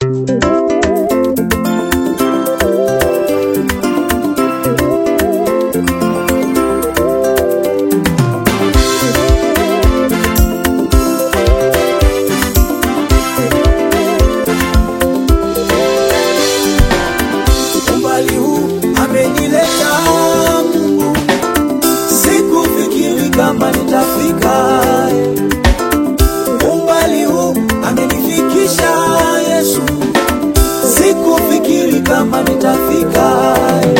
umbali huu amenileta Mungu, sikufikiri kama nitafika. Umbali huu amenifikisha Yesu, sikufikiri kama nitafika.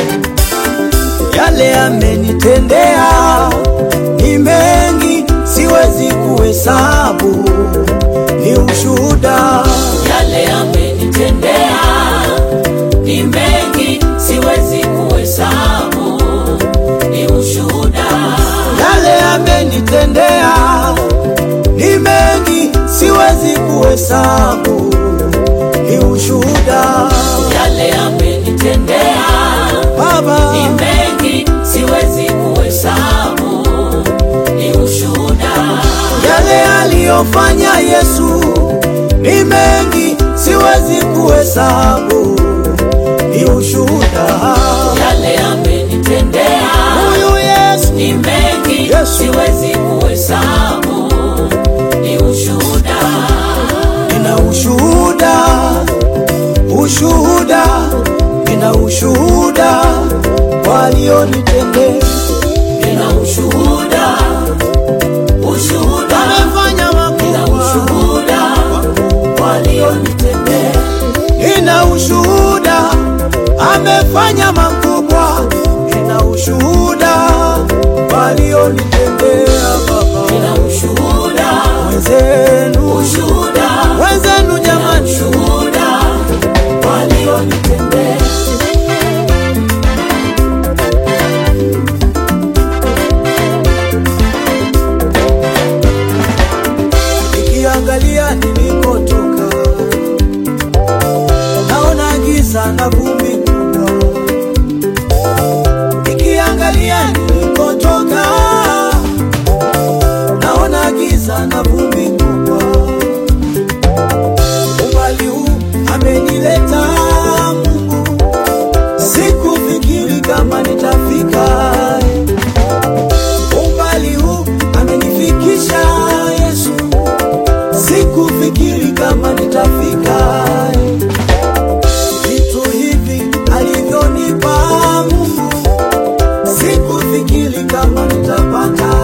Yale amenitendea ni mengi, siwezi kuhesabu, ni ushuhuda yale amenitendea ni mengi, siwezi kuhesabu, ni ushuhuda. yale amenitendea ni mengi, siwezi kuhesabu, ni ushuhuda Yale amenitendea Baba, ni mengi, siwezi kuhesabu, ni ushuhuda. yale aliyofanya Yesu ni mengi, siwezi kuhesabu, ni ushuhuda Yale amenitendea huyu Yesu, ni mengi, Yesu. siwezi kuhesabu, ni ushuhuda. nina ushuhuda, ushuhuda, nina ushuhuda walionitendea Nina ushuhuda, ushuhuda, amefanya nina makubwa, ushuhuda walionitendea. nina ushuhuda, amefanya makubwa, nina ushuhuda walionitendea Baba Nina ushuhuda, wenzenu, ushuhuda, wenzenu nina jamani, ushuhuda walionitendea. nikiangalia nilikotoka, naona giza na vumbi kubwa. Nikiangalia nilikotoka, naona giza na vumbi kubwa. Umbali huu amenileta Mungu, sikufikiri kama nitafika umbali huu amenifikisha Yesu, sikufikiri kama nitafika. Vitu hivi alivyonipa Mungu, sikufikiri kama nitapata.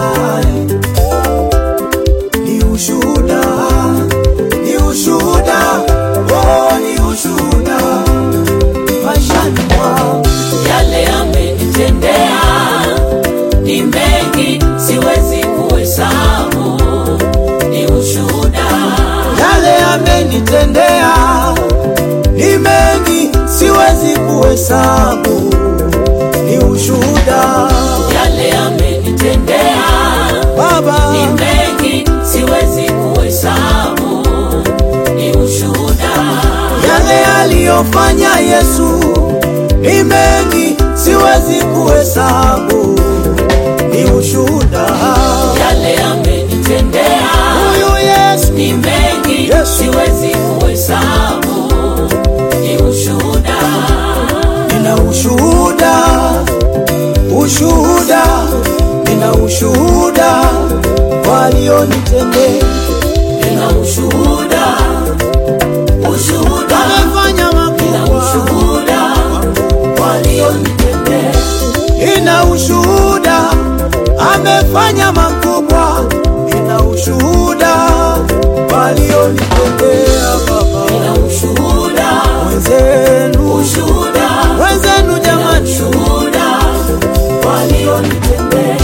Ni ushuhuda, ni ushuhuda, oh, ni ushuhuda maishani mwangu. Yale amenitendea ni mengi, siwezi kuhesabu, ni ushuhuda. yale amenitendea ni mengi, siwezi kuhesabu, ni ushuhuda Yale amenitendea Baba, ni mengi, siwezi kuhesabu, ni ushuhuda. yale aliyofanya Yesu ni mengi, siwezi kuhesabu, ni ushuhuda Yale amenitendea huyu Yesu, ni mengi, Yesu. siwezi kuhesabu, ni ushuhuda. nina ushuhuda, ushuhuda, nina ushuhuda walionitendea Nina ushuhuda, ushuhuda, amefanya nina makubwa, ushuhuda walionitendea. ina ushuhuda, amefanya makubwa, ina ushuhuda walionitendea Baba Nina ushuhuda, wenzenu, ushuhuda, wenzenu nina jamani, ushuhuda walionitendea.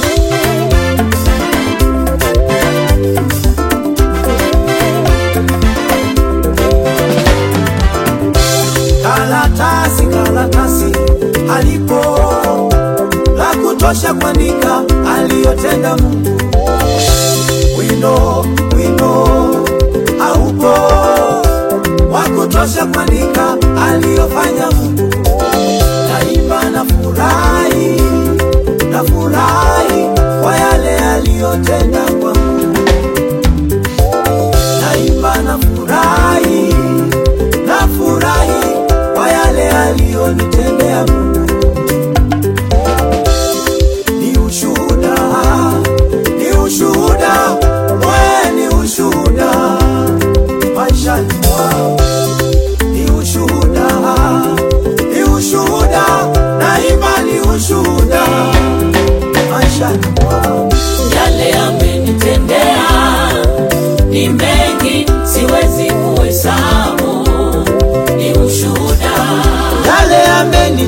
karatasi karatasi alipo la kutosha kuandika aliyotenda Mungu. Wino wino haupo wa kutosha kuandika aliyofanya Mungu. Daima na furahi na furahi kwa yale aliyotenda kwangu. Daima na furahi na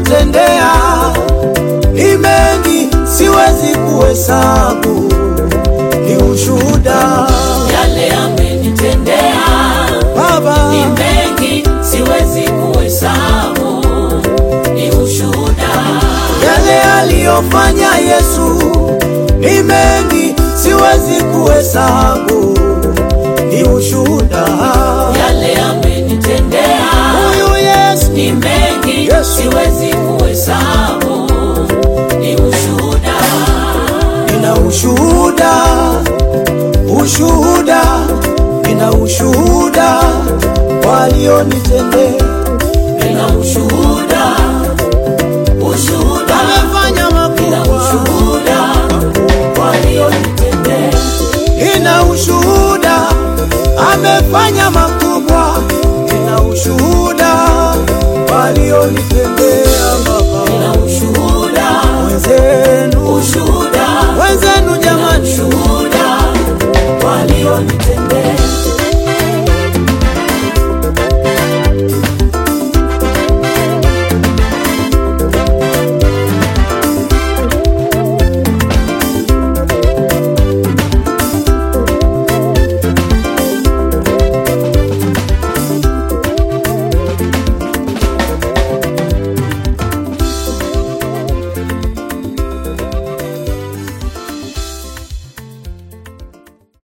aliyonitendea ni mengi, siwezi kuhesabu, ni ushuhuda yale amenitendea Baba. ni mengi, siwezi kuhesabu, ni ushuhuda. Yale aliyofanya Yesu ni mengi, siwezi kuhesabu, ni ushuhuda. Yale amenitendea Huyu Yesu ni mengi, Yesu. siwezi kuhesabu, ni ushuhuda. nina ushuhuda, ushuhuda, nina ushuhuda walionitendea, Nina ushuhuda,